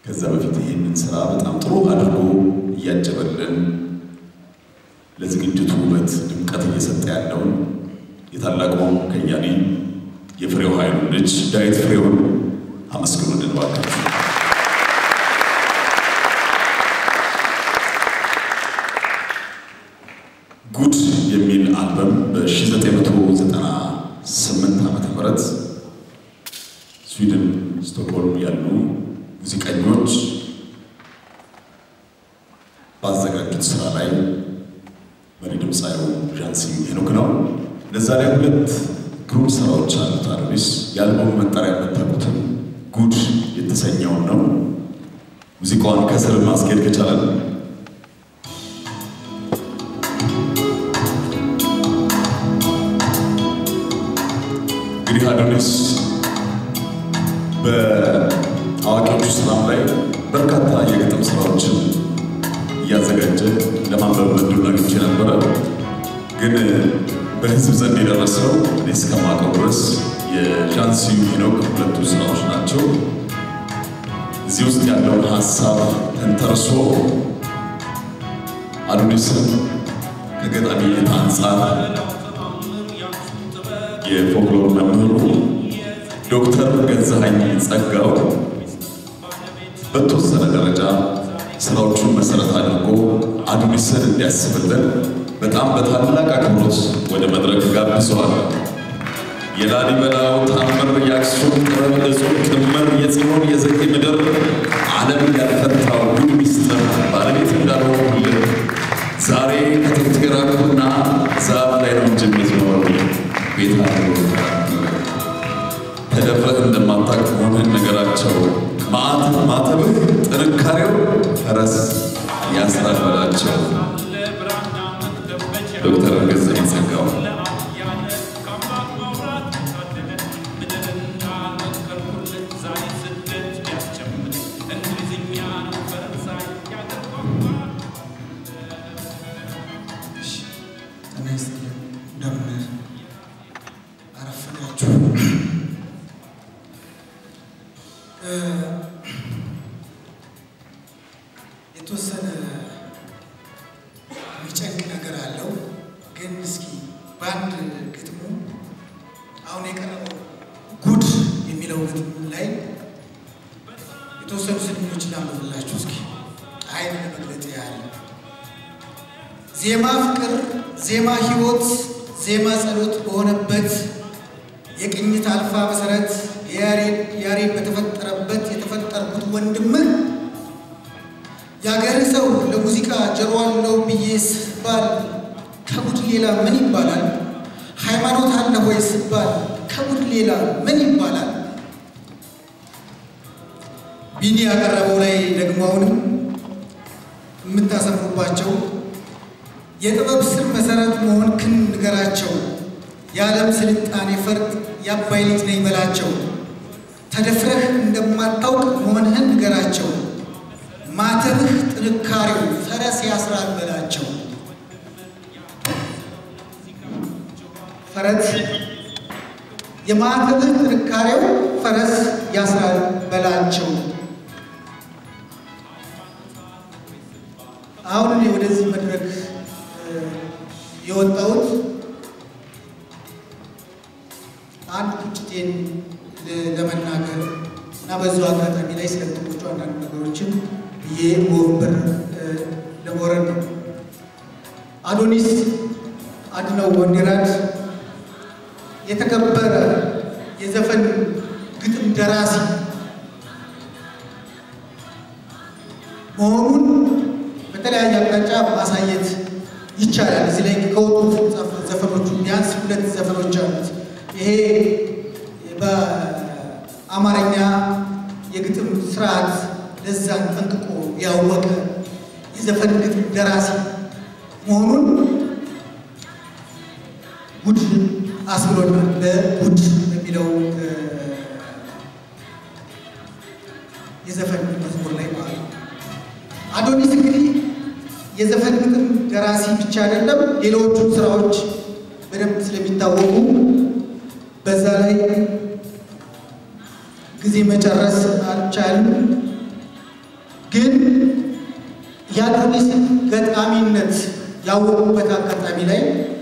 ከዛ በፊት ይህንን ስራ በጣም ጥሩ አድርጎ እያጀበልን ለዝግጅቱ ውበት ድምቀት እየሰጠ ያለውን የታላቁ ከያኒ የፍሬው ኃይሉ ልጅ ዳዊት ፍሬውን አመስግኑልን እባካችሁ። ጉድ የሚል አልበም በ1998 ዓመተ ምህረት ስዊድን ስቶክሆልም ያሉ ሙዚቀኞች ባዘጋጁት ስራ ላይ መሪ ድምፃዊው ዣንሲ ሄኖክ ነው። እነዛ ላይ ሁለት ግሩም ስራዎች አሉት። አዶኒስ የአልበሙ መጠሪያ የምታውቁትን ጉድ የተሰኘውን ነው። ሙዚቃዋን ከስር ማስኬድ ከቻለን እንግዲህ አዶኒስ በአዋቂዎቹ ስራም ላይ በርካታ የግጥም ስራዎችን እያዘጋጀ ለማንበብ እድሉን አግኝቼ ነበረ። ግን በህዝብ ዘንድ የደረሰው እኔ እስከማውቀው ድረስ የዣንሲዩ ሄኖክ ሁለቱ ስራዎች ናቸው። እዚህ ውስጥ ያለውን ሀሳብ ተንተርሶ አዶኒስን ከገጣሚነት አንጻር የፎክሎር መምህሩ ዶክተር ገዛኸኝ ጸጋው በተወሰነ ደረጃ ስራዎቹን መሰረት አድርጎ አዶኒስን እንዲያስብልን በጣም በታላቅ አክብሮት ወደ መድረክ ጋብዘዋል። የላሊበላው ታምር የአክሱም ጥበብ እጹብ ቅምር የጽዮን የዘጌ ምድር ዓለም ያልፈታው ጉድ ሚስጥር ባለቤት እንዳልሆንኩልህ ዛሬ ከጥንት ገራኩና ዛፍ ላይ ነው እንጂ የምትኖር ቤት ተደፍረህ እንደማታውቅ መሆንህን ነገራቸው። ማተብህ ጥንካሬው ፈረስ ያስራል በላቸው። ዶክተር ገዛኸኝ ጸጋው እንደምን አረፈዳችሁ። የተወሰነ የሚጨንቅ ነገር አለው፣ ግን እስኪ በአንድ ግጥሙ አሁን የቀረበው ጉድ የሚለው ግጥም ላይ የተወሰኑ ስንኞችን ላንብብላችሁ እስኪ አይን ለመግለጥ ያህል ዜማ ፍቅር፣ ዜማ ሕይወት፣ ዜማ ጸሎት በሆነበት የቅኝት አልፋ መሰረት ያሬድ በተፈጠረበት የተፈጠርኩት ወንድምህ የአገር ሰው ለሙዚቃ ጆሮ አለው ብዬ ስባል ከጉድ ሌላ ምን ይባላል? ሃይማኖት አለ ወይ ስባል ከጉድ ሌላ ምን ይባላል? ቢኒ ያቀረበው ላይ ደግሞ አሁንም የምታሰፍሩባቸው የጥበብ ስር መሰረት መሆን ክን ንገራቸው። የዓለም ስልጣኔ ፈርጥ የአባይ ልጅ ነኝ በላቸው። ተደፍረህ እንደማታውቅ መሆንህን ንገራቸው። ማተብህ ጥንካሬው ፈረስ ያስራል በላቸው። ፈረስ የማተብህ ጥንካሬው ፈረስ ያስራል በላቸው። አሁን እኔ ወደዚህ መድረክ የወጣሁት አንድ ቁጭቴን ለመናገር እና በዚሁ አጋጣሚ ላይ ስለ ግጥሞቹ አንዳንድ ነገሮችን ብዬ ወንበር ለመውረድ ነው። አዶኒስ አድነው ወንዲራድ የተከበረ የዘፈን ግጥም ደራሲ መሆኑን በተለያየ አቅጣጫ ማሳየት ይቻላል። እዚህ ላይ ከወጡት ዘፈኖቹ ቢያንስ ሁለት ዘፈኖች አሉት። ይሄ በአማርኛ የግጥም ስርዓት ለዛን ጠንቅቆ ያወቀ የዘፈን ግጥም ደራሲ መሆኑን ጉድ አስብሎናል። በጉድ በሚለው የዘፈን መዝሙር ላይ ማለት ነው። አዶኒስ እንግዲህ የዘፈን ግጥም ደራሲ ብቻ አይደለም፣ ሌሎቹ ስራዎች በደንብ ስለሚታወቁ በዛ ላይ ጊዜ መጨረስ አልቻልም። ግን የአዶኒስን ገጣሚነት ያወቁበት አጋጣሚ ላይ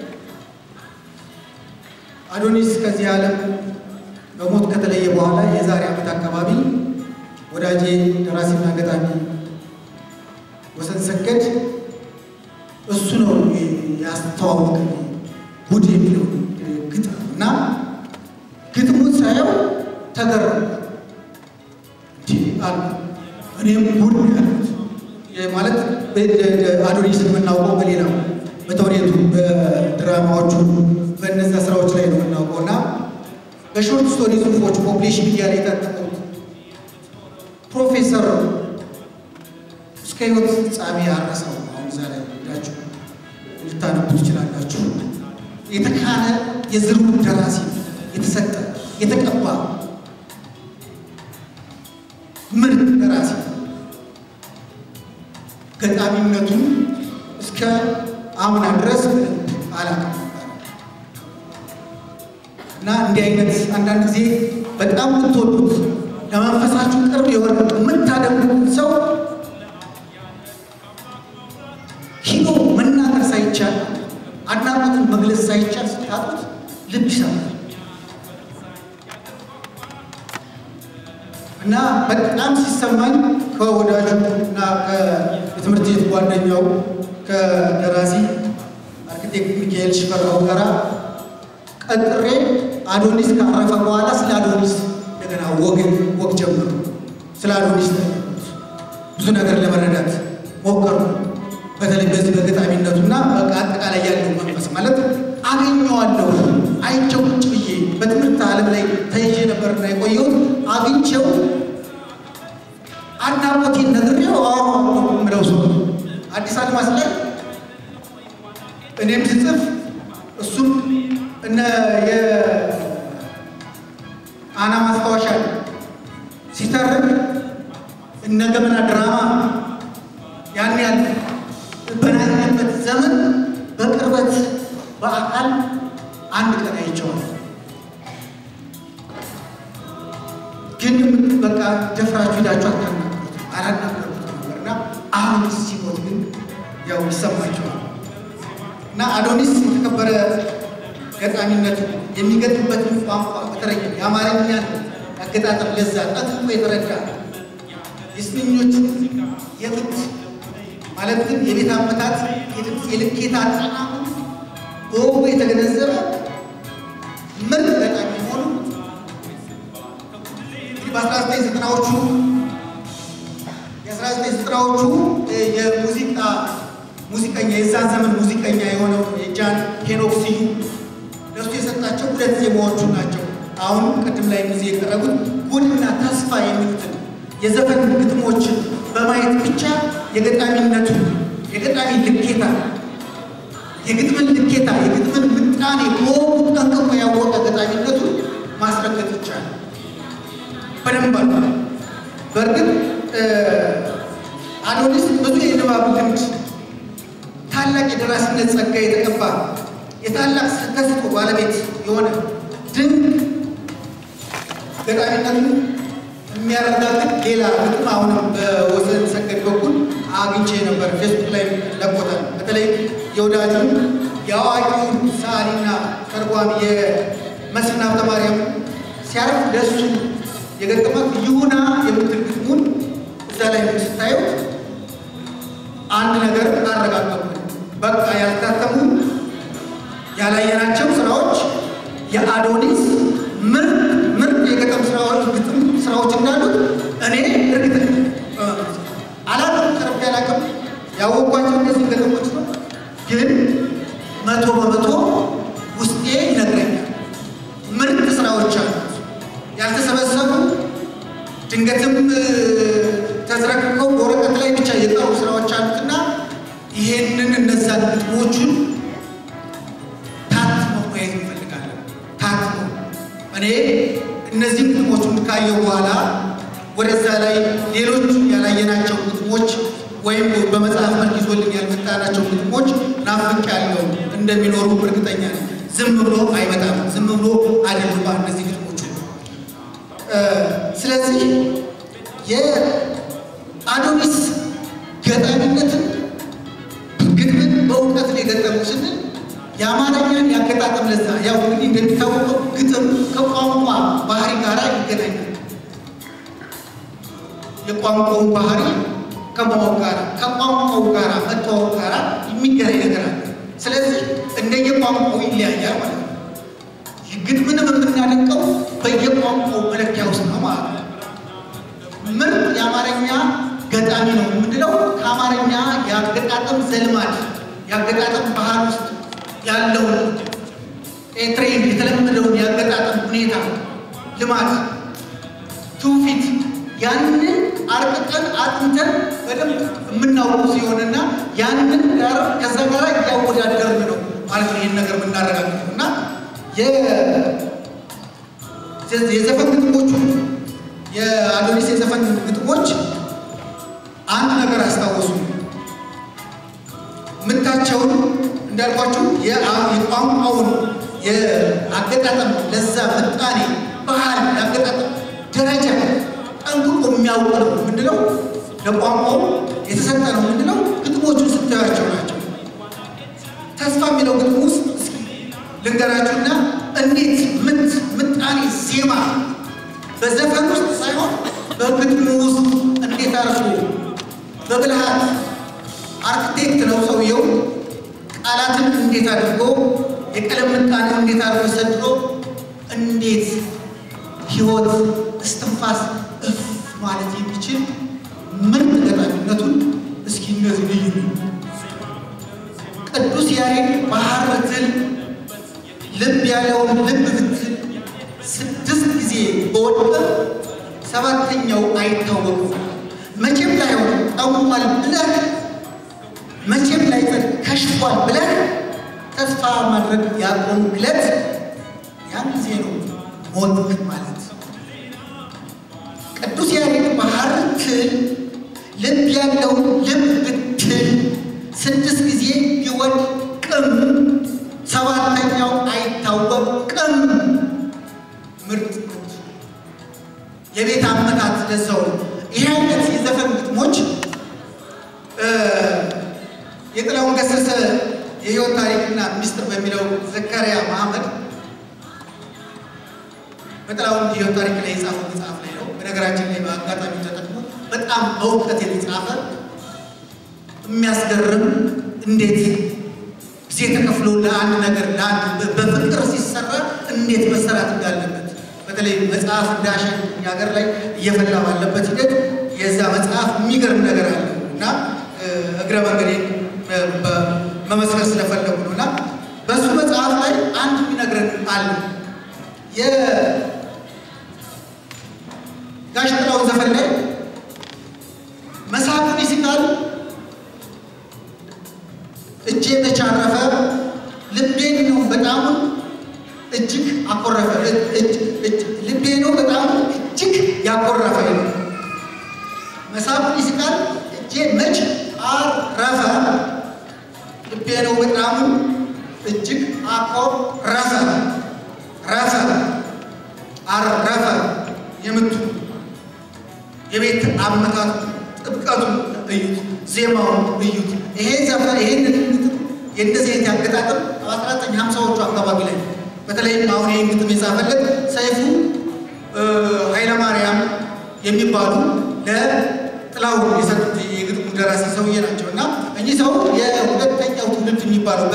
አዶኒስ ከዚህ ዓለም በሞት ከተለየ በኋላ የዛሬ ዓመት አካባቢ ወዳጄ ደራሲና ገጣሚ ወሰን ሰገድ እሱ ነው ያስተዋወቅ ጉድ የሚለው ግጥም እና ግጥሙን ሳየው ተገረምኩ። እንዲህ አሉ። እኔም ጉድ ነው ያሉት ማለት አዶኒስን የምናውቀው በሌላው በተውኔቱ በድራማዎቹ በእነዚያ ስራዎች ላይ ነው የምናውቀው እና በሾርት ስቶሪ ጽሁፎች ፖፕሌሽን ሚዲያ ላይ የታተሙት ፕሮፌሰር እስከ ህይወት ፍጻሜ ያረሰው አሁን እዛ ላይ ሄዳችሁ ልታነቡ ትችላላችሁ። የተካነ የዝርቡ ደራሲ የተሰጠ የተቀባ ምርጥ ደራሲ ገጣሚነቱን እስከ አምና ድረስ አላውቅም እና እንዲህ አይነት አንዳንድ ጊዜ በጣም የምትወዱት ለመንፈሳችሁ ቅርብ የሆነ የምታደርጉት ሰው ሂዶ መናገር ሳይቻል አድናቆትን መግለጽ ሳይቻል ስታጡት ልብ ይሰማል እና በጣም ሲሰማኝ ከወዳጁ እና ከትምህርት ቤት ጓደኛው ከደራሲ አርኪቴክት ሚካኤል ሽፈራው ጋራ ቀጥሬ አዶኒስ ካረፈ በኋላ ስለ አዶኒስ እንደገና ወግ ወግ ጀመሩ። ስለ አዶኒስ ብዙ ነገር ለመረዳት ሞከሩ። በተለይ በዚህ በገጣሚነቱና በቃ አጠቃላይ ያለው መንፈስ ማለት አገኘዋለሁ። አይቼው ቁጭ ብዬ በትምህርት ዓለም ላይ ተይዤ ነበርና የቆየሁት አግኝቼው አድናቆቴን ነግሬው አወራዋለሁ የምለው ሰው አዲስ አድማስ ላይ እኔም ስጽፍ እሱም እነ የአና ማስታወሻ ሲተርክ እነ ገመና ድራማ ያን ያህል በናኝበት ዘመን በቅርበት በአካል አንድ ቀን አይቼዋለሁ። ግን በቃ ደፍራችሁ ሄዳችሁ አታናግሩት አላናገሩት ነበርና አሁን ሲሞት ግን ያው ይሰማቸዋል። እና አዶኒስ የተከበረ ገጣሚነቱ የሚገጥምበትን ቋንቋ በተለይ የአማርኛን አገጣጠም ለዛ ጠጥቆ የተረዳ የስንኞች የምት ማለትም የቤት አመታት የድምፅ የልኬት አጠናሙ በወጉ የተገነዘበ ምርጥ ገጣሚ መሆኑ እንግዲህ በአስራ ዘጠኝ ዘጠናዎቹ የአስራ ዘጠኝ ዘጠናዎቹ የሙዚቃ ሙዚቀኛ የዛን ዘመን ሙዚቀኛ የሆነው የጃን ሄኖክ ስዩም ለሱ የሰጣቸው ሁለት ዜማዎቹ ናቸው። አሁን ቅድም ላይ ጊዜ የቀረቡት ጉድና ተስፋ የሚሉትን የዘፈን ግጥሞችን በማየት ብቻ የገጣሚነቱ የገጣሚ ልኬታ የግጥምን ልኬታ የግጥምን ምጣኔ በወጉ ጠንቅቆ ያወቀ ገጣሚነቱ ማስረገጥ ይቻላል። በደንብ አሉ። በእርግጥ አዶኒስ ብዙ የንባብ ልምድ ታላቅ የደራሲነት ጸጋ የተቀባ የታላቅ ተሰጥኦ ባለቤት የሆነ ድንቅ ገጣሚነቱን የሚያረጋግጥ ሌላ ግጥም አሁንም በወሰን ሰገድ በኩል አግኝቼ ነበር። ፌስቡክ ላይ ለቆታል። በተለይ የወዳጁን የአዋቂውን ሰዓሊና ተርጓሚ የመስፍን ሀብተማርያም ሲያርፍ ለእሱ የገጠማት ይሁና የምትል ግጥሙን እዛ ላይ ስታዩት አንድ ነገር አረጋገጡ። በቃ ያልታተሙ ያላየናቸው ስራዎች የአዶኒስ ምርጥ ምርጥ የገጠም ስራዎች ግጥም ስራዎች እንዳሉት እኔ እርግጥ አላቅም ቀርቤ አላቅም ያወቋቸው እነዚህ ገጠሞች ነው። ግን መቶ በመቶ ውስጤ ይነግረኛል። ምርጥ ስራዎች አሉት ያልተሰበሰቡ ድንገትም ተዝረክርከው በወረቀት ላይ ብቻ የቀሩ ስራዎች አሉትና ይሄንን እነዛን ግጥሞቹን ታትመው ማየት እንፈልጋለን። ታትመው እኔ እነዚህ ግጥሞቹን ካየው በኋላ ወደዛ ላይ ሌሎች ያላየናቸው ግጥሞች ወይም በመጽሐፍ መልክ ይዞልን ያልመጣናቸው ግጥሞች ናፍቅ ያለው እንደሚኖሩ እርግጠኛ ነኝ። ዝም ብሎ አይመጣም። ዝም ብሎ አይደሉም እነዚህ ግጥሞቹ። ስለዚህ የአዶኒስ የቋንቋውን ባህሪ ከማወቅ ጋር ከቋንቋው ጋር መተዋወቅ ጋር የሚገናኝ ነገር አለ። ስለዚህ እንደየቋንቋው ይለያያል ማለት ነው። ግጥምንም የምናደንቀው በየቋንቋው መለኪያ ውስጥ ነው ማለት ነው። ምርጥ የአማርኛ ገጣሚ ነው የምንለው ከአማርኛ የአገጣጠም ዘልማድ የአገጣጠም ባህል ውስጥ ያለውን ትሬንድ የተለመደውን የአገጣጠም ሁኔታ ልማድ፣ ትውፊት ያንን አርቅቀን አጥንተን በደንብ የምናውቁ ሲሆንና ያንን ጋር ከዛ ጋር እያወዳደርን ነው ማለት ነው ይህን ነገር የምናረጋግጠው እና የዘፈን ግጥሞቹ የአዶኒስ የዘፈን ግጥሞች አንድ ነገር አስታወሱ። ምታቸውን እንዳልኳችሁ የቋንቋውን የአገጣጠም ለዛ ምጣኔ ባህል የአገጣጠም ደረጃ ጠንቅቆ የሚያውቅ ነው ምንድነው ለቋንቋው የተሰጠ ነው ምንድነው ግጥሞቹን ስታያቸው ናቸው። ተስፋ የሚለው ግጥም ውስጥ እስኪ ልንገራችሁና እንዴት ምት ምጣኔ ዜማ በዘፈን ውስጥ ሳይሆን በግጥሙ ውስጥ እንዴት አድርጎ በብልሃት አርክቴክት ነው ሰውየው። ቃላትን እንዴት አድርጎ የቀለም ምጣኔው እንዴት አድርጎ ሰድሮ እንዴት ሕይወት እስትንፋስ እፍ ማለት የሚችል ምርጥ ገጣሚነቱን እስኪ እነዚህ ልዩ ቅዱስ ያሬድ ባህር ብትል ልብ ያለውን ልብ ብትል ስድስት ጊዜ በወደቀ ሰባተኛው አይታወቅም። መቼም ላይሆን ጠሟል ብለህ መቼም ላይ ከሽፏል ብለህ ተስፋ ማድረግ ያቆምክለት ያን ጊዜ ነው ሞትክ ማለት። ቅዱስ ያሬድ ባህር ትል ልብ ያለውን ልብ ብትል ስድስት ጊዜ ቢወድቅም ሰባተኛው አይታወቅም። ምርጥ የቤት አመታት ለሰው ይህ አይነት የዘፈን ግጥሞች የጥላሁን ገሰሰ የህይወት ታሪክና ሚስጥር በሚለው ዘካሪያ መሐመድ በጥላሁን የህይወት ታሪክ ላይ የጻፈው መጽሐፍ ላይ ነው። በነገራችን ላይ በአጋጣሚ ተጠቅሞ በጣም በእውቀት የተጻፈ የሚያስገርም እንዴት ጊዜ ተከፍሎ ለአንድ ነገር ለአንድ በፍቅር ሲሰራ እንዴት መሰራት እንዳለበት በተለይ መጽሐፍ እንዳሸን እኛ ሀገር ላይ እየፈላ ባለበት ሂደት የዛ መጽሐፍ የሚገርም ነገር አለ እና እግረ መንገዴ መመስከር ስለፈለጉ ነው እና በእሱ መጽሐፍ ላይ አንድ የሚነግረን አለ። የጋሽ ጥላሁን ዘፈን ላይ መሳቁን ይስቃል እጄ ተቻረፈ ልቤን ነው በጣሙን እጅግ አኮረፈ ልቤ ነው በጣም እጅግ ያኮረፈ ነው። መሳቁን ይስቃል እጄ መች አረፈ ልቤ ነው በጣም እጅግ አኮረፈ ረፈ አረፈ የምቱ የቤት አመታቱ ጥብቀቱ እዩት፣ ዜማውን እዩት። ይሄ ዘፈን ይሄንን የእንደዚህ አይነት ያገጣጥም በአስራ ዘጠኝ ሀምሳዎቹ አካባቢ ላይ በተለይም አሁን ይህን ግጥም የጻፈለት ሰይፉ ኃይለማርያም የሚባሉ ለጥላሁን የሰጡት የግጥሙ ደራሲ ሰውዬ ናቸው እና እኚህ ሰው የሁለተኛው ትውልድ የሚባለው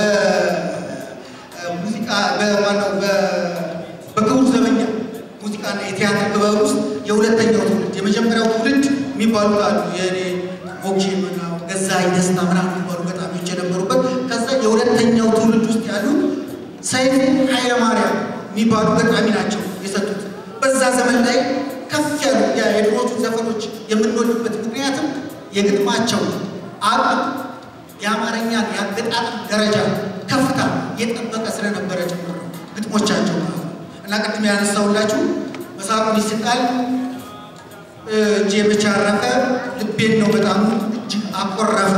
በሙዚቃ በማነው በክቡር ዘበኛ ሙዚቃና የቲያትር ጥበብ ውስጥ የሁለተኛው ትውልድ የመጀመሪያው ትውልድ የሚባሉት አሉ። የእኔ ሞኬ ምናው ገዛኸኝ ደስታ ምናምን የሚባሉ ገጣሚዎች የነበሩበት ከዛ የሁለተኛው ትውልድ ውስጥ ያሉ ሰይፉ ኃይለማርያም የሚባሉ ገጣሚ ናቸው የሰጡት። በዛ ዘመን ላይ ከፍ ያሉ የድሮቹ ዘፈኖች የምንወድበት ምክንያትም የግጥማቸው አቅም የአማርኛን የአገጣጥም ደረጃ ከፍታ የጠበቀ ስለነበረ ጭምር ነው ግጥሞቻቸው ማለት ነው። እና ቅድም ያነሳሁላችሁ መሳቁን ይስቃል እጄ መች አረፈ ልቤን ነው በጣም እጅግ አኮረፈ።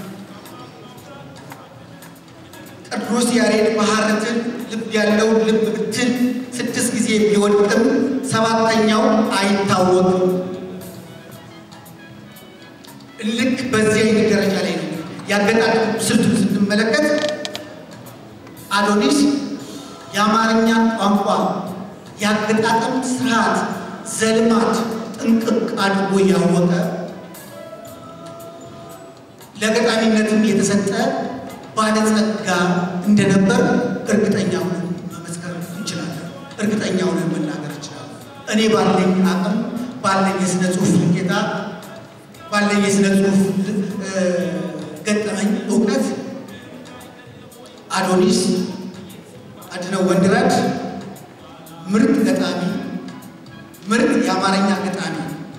ቅዱስ ያሬድ ባህርትን ልብ ያለው ልብ ብትል ስድስት ጊዜ ቢወድቅም ሰባተኛው አይታወቅም። ልክ በዚህ አይነት ደረጃ ላይ ነው ያገጣጠም ስልቱን ስንመለከት አዶኒስ የአማርኛ ቋንቋ ያገጣጠም ስርዓት፣ ዘልማት፣ ጥንቅቅ አድርጎ እያወቀ ለገጣሚነትም የተሰጠ ባለጸጋ እንደነበር እርግጠኛ ሆነን መመስከር እንችላለን። እርግጠኛ ሆነን መናገር እንችላለን። እኔ ባለኝ አቅም ባለኝ የስነ ጽሁፍ ልኬታ ባለኝ የስነ ጽሁፍ ገጠመኝ እውቀት አዶኒስ አድነው ወንድይራድ ምርጥ ገጣሚ፣ ምርጥ የአማርኛ ገጣሚ።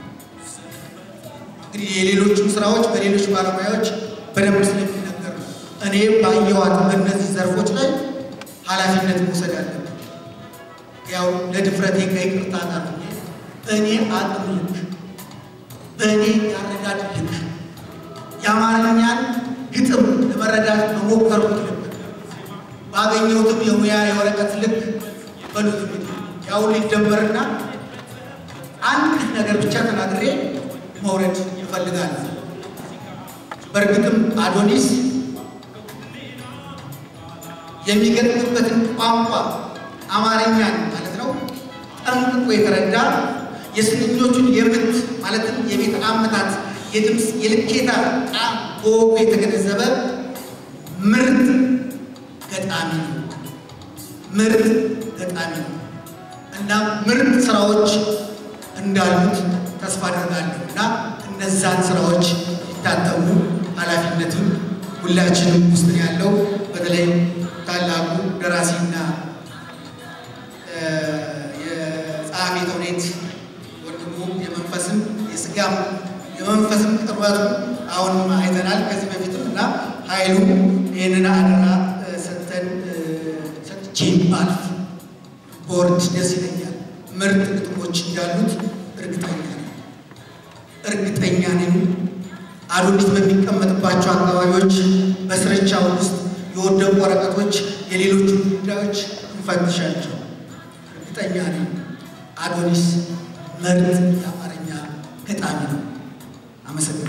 እንግዲህ የሌሎቹም ስራዎች በሌሎች ባለሙያዎች በደንብ ስለሚነገር ነው። እኔ ባየኋት በእነዚህ ዘርፎች ላይ ኃላፊነት መውሰድ አለብን። ያው ለድፍረቴ ከይቅርታ ጋር እኔ አቅም ልክ በእኔ ያረዳድ ልክ የአማርኛን ግጥም ለመረዳት በሞከርኩት ልክ ባገኘሁትም የሙያ የወረቀት ልክ በሉት ያው ሊደመርና አንድ ነገር ብቻ ተናግሬ መውረድ ይፈልጋል። በእርግጥም አዶኒስ የሚገጥምበትን ቋንቋ አማርኛን ማለት ነው ጠንቅቆ የተረዳ የስንኞቹን የምት ማለትም የቤት አመታት የድምፅ የልኬታ ጣም በወጉ የተገነዘበ ምርጥ ገጣሚ ነው። ምርጥ ገጣሚ ነው እና ምርጥ ስራዎች እንዳሉት ተስፋ አደርጋለሁ እና እነዛን ስራዎች ይታተሙ ኃላፊነትም ሁላችንም ውስጥ ነው ያለው። በተለይ ታላቁ ደራሲና የጸሐፌ ተውኔት ወንድሙ የመንፈስም የስጋም የመንፈስም ቅርበቱ አሁንም አይተናል ከዚህ በፊትም እና ኃይሉ ይህንን አደራ ሰጥተን ሰጥቼ ባልፍ ቦርድ ደስ ይለኛል። ምርጥ ግጥሞች እንዳሉት እርግጠኛ ነኝ እርግጠኛ ነኝ። አዶኒስ በሚቀመጥባቸው አካባቢዎች በስርቻው ውስጥ የወደቁ ወረቀቶች የሌሎቹ ጉዳዮች እንፈትሻቸው። እርግጠኛ ነኝ አዶኒስ ምርጥ የአማርኛ ገጣሚ ነው። አመሰግናለሁ።